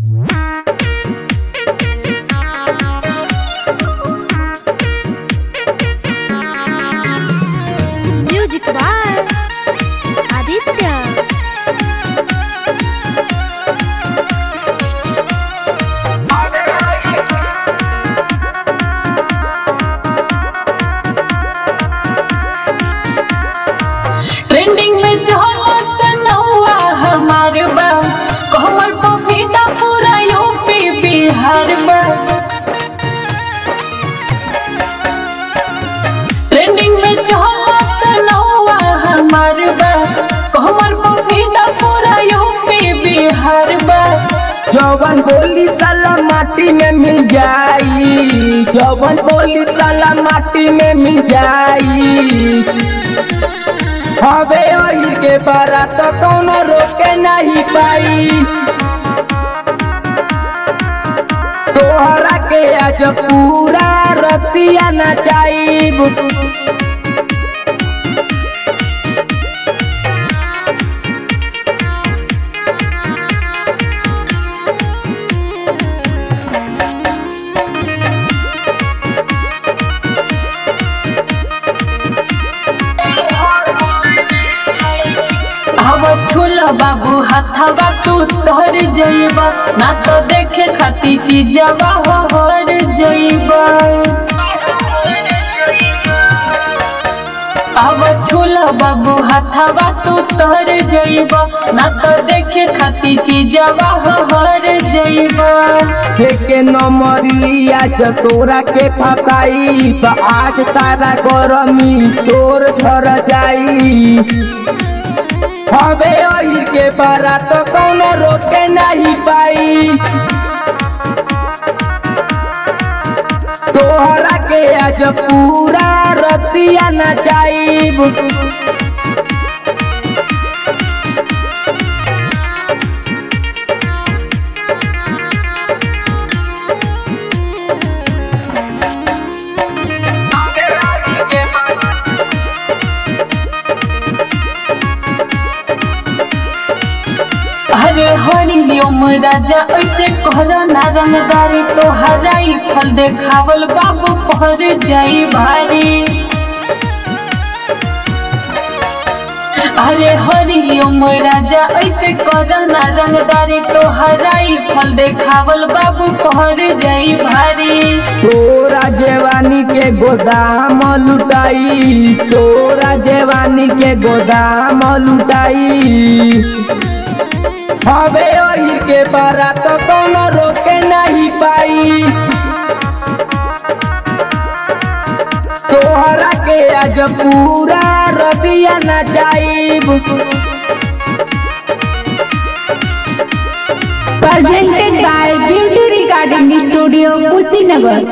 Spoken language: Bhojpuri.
म्युझिक बाय आदित्य ट्रेंडिंग में चलत नौआ हमार बा कमर पपीता पूरा यूपी बिहार बा ट्रेंडिंग में चलत नौआ हमार बा कमर पपीता पूरा यूपी बिहार बा जवन बोली साला माटी में मिल जाई जवन बोली साला माटी में मिल जाई हवे अहिर के बारा तो कौनो रोके नहीं पाई तोहरा के आज पूरा रतिया नचाईब हवा छुला बाबू हाथवा तू तोहर जइबा ना तो देखे खाती चीजवा हो हर जइबा अब छुला बाबू हाथवा तू तोहर जइबा ना तो देखे खाती चीजवा हो हर जइबा के नमरी आज तोरा के फकाई आज सारा गरमी तोर झर जाई हवे अहिर के बारा तो कौनो रोके नहीं पाई तोहरा के आज पूरा रतिया नचाईब अरे हरिओम राजा ऐसे कहरा ना रंगदारी तो हराई फल देखावल बाबू पहर जाई भारी अरे हरिओम राजा ऐसे कहरा ना रंगदारी तो हराई फल देखावल बाबू पहर जाई भारी तोरा जवानी के गोदाम लुटाई तोरा जवानी के गोदाम लुटाई हवे ओहिर के बारा तो कौनो रोके नहीं पाई तोहरा के आज पूरा रतिया नचाईब presented by Beauty Recording Studio, Kushinagar.